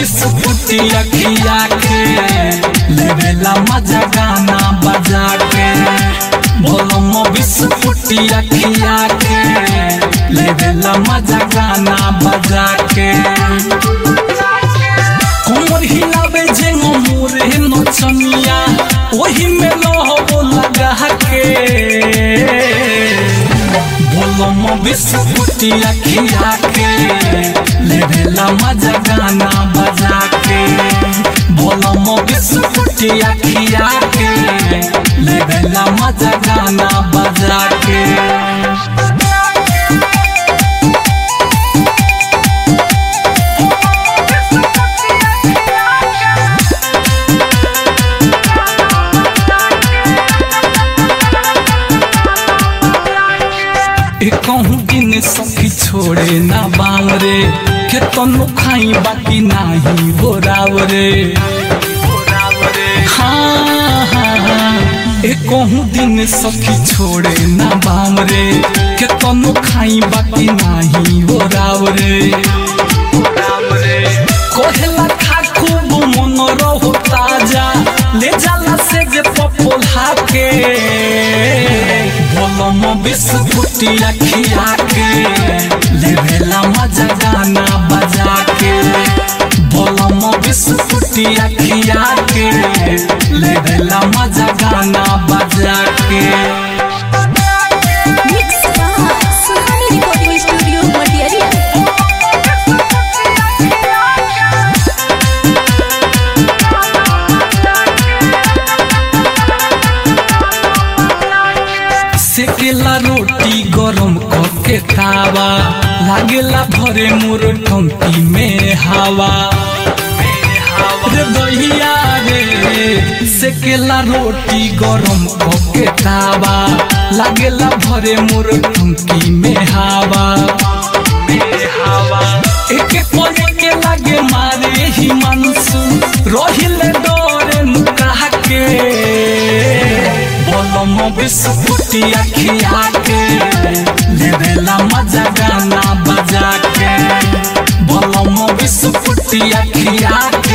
बिस्कुटी अखिया के लेवेला मजा गाना बजा के बोलम बिस्कुटी अखिया के लेवेला मजा गाना बजा के कोमर हिलावे जे मोरे नचनिया ओही में लहबो लगा के बोलम बिस्कुटी अखिया के लेवेला मजा गाना बजा के बोलम बिस्कुटी अखिया के लेवेला मजा गाना बजा के कहूँ दिन सखी छोड़े ना बाल रे के तनु खाई बाकी नाही बोराव रे हाँ हाँ हाँ ए कहूँ दिन सखी छोड़े ना बाम रे के तनु खाई बाकी नाही बोराव रे कोहला खा खूब मन रहो ताजा ले जाला से जे पपोला के बोलम बिस्कुटी अखिया के लेवेला मजा गाना बजा के बोलम बिस्कुटी अखिया के लेवेला मजा गाना बजा के Mix by Suhani Recording Studio, Material. सेकेला रोटी गरम करके तावा लागेला भरे मोर टंकी में हवा रे दहिया रे सेकेला रोटी गरम करके तावा लागेला भरे मोर टंकी में हवा एक पले के लागे मारे ही मनसु रहिले डरे नुका के बोलम बिस्कुटी अखिया के लेवेला मजा गाना बजा के बोलम बिस्कुटी अखिया के